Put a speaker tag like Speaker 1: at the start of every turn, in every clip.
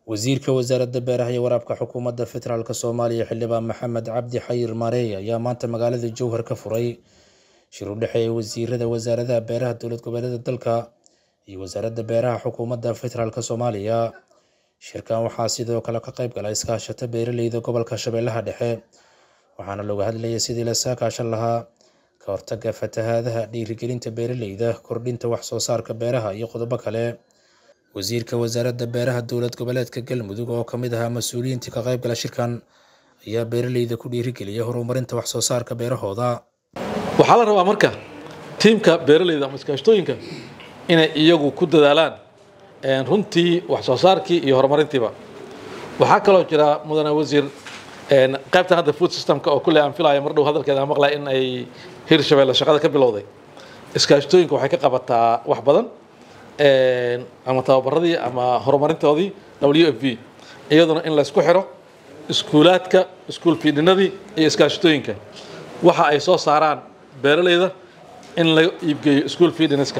Speaker 1: wasiirka wasaaradda beeraha iyo waraabka xukuumadda federaalk soomaaliya xildhibaan maxamed cabdi xayir mareey ayaa maanta magaalada jowhar ka furay shir u dhexeeya wasiirada wasaaradaha beeraha dowlad goboleeda dalka iyo wasaaradda beeraha xukuumadda federaalk soomaaliya shirkan waxaa sidoo kale ka qayb gala iskaashata beeraleyda gobolka shabeellaha dhexe waxaana looga hadlayay sidii la saakaashan lahaa ka hortagga fatahaadaha dhiirigelinta beeraleyda kordhinta wax soo saarka beeraha iyo qodobo kale wasiirka wasaaradda beeraha dowlad goboleedka galmudug oo ka mid ahaa mas-uuliyiintii ka qayb gala shirkan ayaa beeraleyda ku dhiirigeliyay horumarinta wax soo saarka beerahooda
Speaker 2: waxaa la rabaa marka tiimka beeraleyda ama iskaashtooyinka inay iyagu ku dadaalaan runtii wax soo saarkii iyo horumarintiiba waxaa kaloo jira mudane wasiir qaybtan hadda food systemka oo kulley aan filaya mar dhow hadalkeeda aan maqlaya in ay hirshabeelle shaqada ka bilowday iskaashtooyinka waxay ka qabataa wax badan ama tababaradii ama horumarintoodii w f v iyaduna in laysku xiro iskuulaadka iskuul fiidhinadii iyo iskaashatooyinka waxa ay soo saaraan beeraleyda in la iibgeeyo iskuul fiidhiniska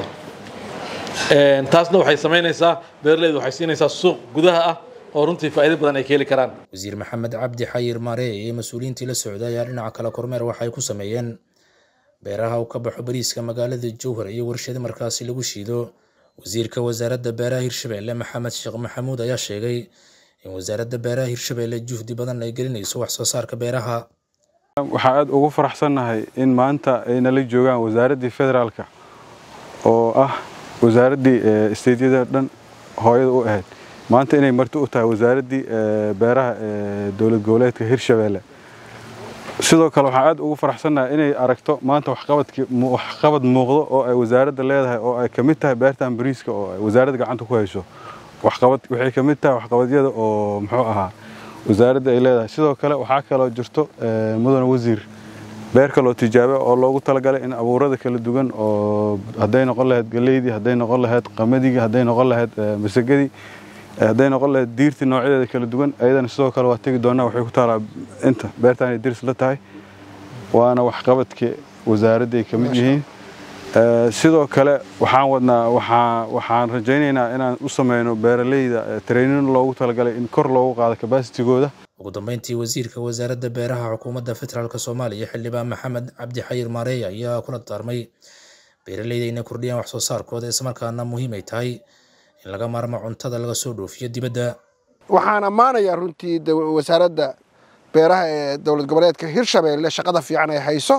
Speaker 2: taasna waxay samaynaysaa beeraleyda waxay siinaysaa suuq gudaha ah oo runtii faa'iido badan ay ka heli karaan
Speaker 1: wasiir maxamed cabdi xayir maarey iyo mas-uuliyiintii la socday ayaa dhinaca kale kormeer waxay ku sameeyeen beeraha uu ka baxo bariiska magaalada jowhar iyo warshado markaasi lagu shiido wasiirka wasaaradda beeraha hirshabeelle maxamed sheekh maxamuud ayaa sheegay in wasaaradda beeraha hirshabeelle juhdi badan ay gelinayso wax soo saarka beeraha
Speaker 3: waxaa aada ugu faraxsannahay in maanta ay nala joogaan wasaaraddii federaalka oo ah wasaaraddii isteydyada dhan hooyada u ahayd maanta inay marti u tahay wasaaraddii beeraha dowlad goboleedka hirshabeelle sidoo kale waxaan aad ugu faraxsannahay inay aragto maanta waxqabad muuqdo oo ay wasaaradda leedahay oo ay ka mid tahay beertan bariiska oo ay wasaaradda gacanta ku hayso waxay ka mid tahay waxqabadyada oo muxuu ahaa wasaaradda ay leedahay sidoo kale waxaa kaloo jirto mudane wasiir beer kaloo tijaabe oo loogu talagalay in abuurada kala duwan oo hadday noqon lahayd galeydii hadday noqon lahayd qamadigi hadday noqon lahayd masagadii hadday noqon lahayd diirtii noocyadeeda kala duwan ayadana sidoo kale waa tegi doonaa waxay ku taalaa inta beertaanay dirs la tahay waana waxqabadka wasaaradday ka mid yihiin sidoo kale waxaan wadnaa waxaan rajaynaynaa inaan u sameyno beeraleyda trainin loogu talagalay in kor loogu qaado kabaasitigooda
Speaker 1: ugu dambeyntii wasiirka wasaaradda beeraha xukuumadda federaalk soomaaliya xildhibaan maxamed cabdi xayir maareey ayaa kula daarmay beeraleyda inay kordhiyaan wax soo saarkooda islamarkaana muhiim ay tahay in laga maarmo cuntada laga soo dhoofiyo dibadda
Speaker 4: waxaan ammaanayaa runtii wasaaradda beeraha ee dowlad goboleedka hirshabeelle shaqada fiican ay hayso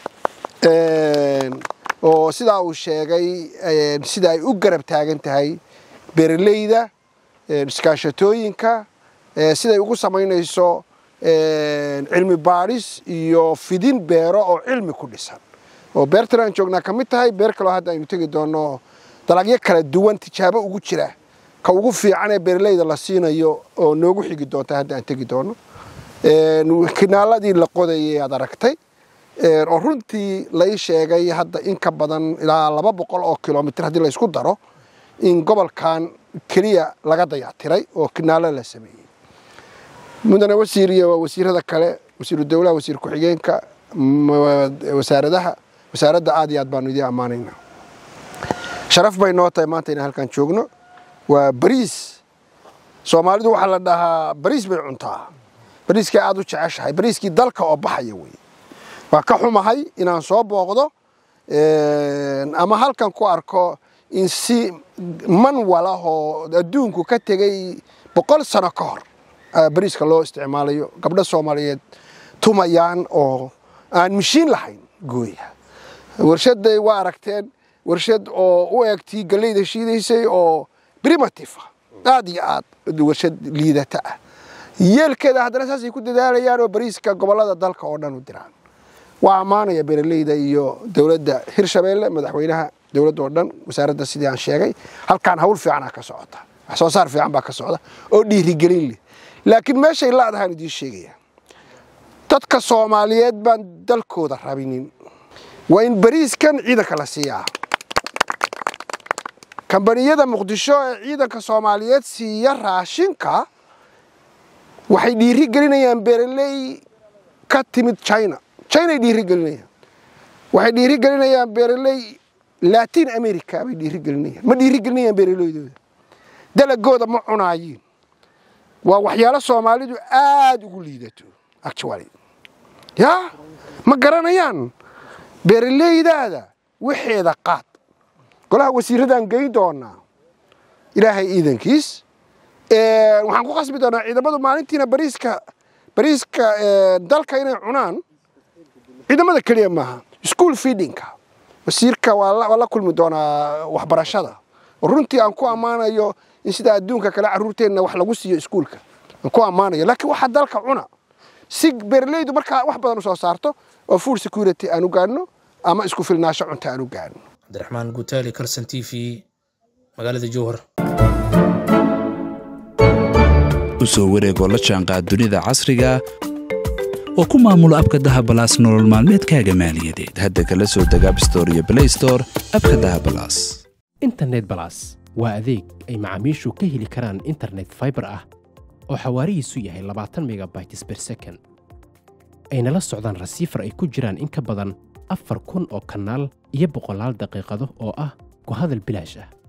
Speaker 4: oo sidaa uu sheegay sida ay u garab taagan tahay beeraleyda iskaashatooyinka siday ugu samaynayso cilmi baadhis iyo fidin beero oo cilmi ku dhisan oo beertan aan joognaa ka mid tahay beer kaloo hadda aynu tegi doonno dalagyo kala duwan tijaabo ugu jira ka ugu fiican ee beeraleyda la siinayo oo noogu xigi doonta hadda aan tegi doono kinaaladii la qodayay aad aragtay oo runtii lai sheegay hadda in ka badan ilaa laba boqol oo kilomitr haddii laysku daro in gobolkan keliya laga dayactiray oo kinaalo la sameeyey mudane wasiir iyo wasiirada kale wasiiru dowlaha wasiir ku-xigeenka wasaaradaha wasaaradda aad iyo aad baanu idiin ammaanaynaa sharaf bay noo tahay maanta inaan halkan joogno waa bariis soomaalidu waxaa la dhahaa bariis bay cuntaa bariiskay aad u jeceshahay bariiskii dalka oo baxaya wey waa ka xumahay inaan soo booqdo ama halkan ku arko in si manwal ah oo adduunku ka tegey boqol sano ka hor bariiska loo isticmaalayo gabdho soomaaliyeed tumayaan oo aan mishiin lahayn gooya warshaday waa aragteen warshad oo u eegtii galeyda shiidaysay oo primitive ah aad iyo aad warshad liidata ah yeelkeeda haddana saasay ku dadaalayaan oo bariiska gobollada dalka oo dhan u diraan waa ammaanaya beeraleyda iyo dowladda hirshabeelle madaxweynaha dowladda oo dhan wasaaradda sidii aan sheegay halkaan hawl fiicanaa ka socota wax soo saar fiican baa ka socda oo dhiirigelin leh laakiin meeshay laadahaan idiin sheegaya dadka soomaaliyeed baan dalkooda rabinin waa in bariiskan ciidanka la siiyaa kambaniyada muqdisho ee ciidanka soomaaliyeed siiya raashinka waxay dhiiri gelinayaan beeraley ka timid china chinay dhiiri gelinayaan waxay dhiiri gelinayaan beeraley latin america bay dhiiri gelinayaan ma dhiiri gelinayaan beeraleydooda dalagooda ma cunaayiin waa waxyaalo soomaalidu aada ugu liidato actually yaa ma garanayaan beeraleydaada waxeeda qaad golaha wasiiradaan geyn doonaa ilaahay iidankiis waxaan ku qasbi doonaa ciidamadu maalintiina bariiska bariiska dalka inay cunaan ciidamada keliya maaha school feedingka wasiirka waa la kulmi doonaa waxbarashada runtii aan ku ammaanayo in sida adduunka kale carruurteenna wax lagu siiyo iskuulka aan ku ammaanayo laakiin waxa dalka cuna si beeraleydu markaa wax badan u soo saarto oo food security aan u gaadhno ama isku filnaasho cunto aan u gaadhno
Speaker 1: cabdiraxmaan gutaali karsan t v magaalada jowhar
Speaker 5: u soo wareegoo la jaanqaad dunida casriga oo ku maamulo abka dahabalaas nolol maalmeedkaaga maaliyadeed hadda kala soo deg abstore iyo blaystore abka dahabalaas
Speaker 6: internet balas waa adeeg ay macaamiishu ka heli karaan internet faibar ah oo xawaarihiisu yahay labaatan megabytes ber second ayna la socdaan rasiifar ay ku jiraan in ka badan afar kun oo kanaal iyo boqolaal daqiiqado oo ah ku hadal bilaash ah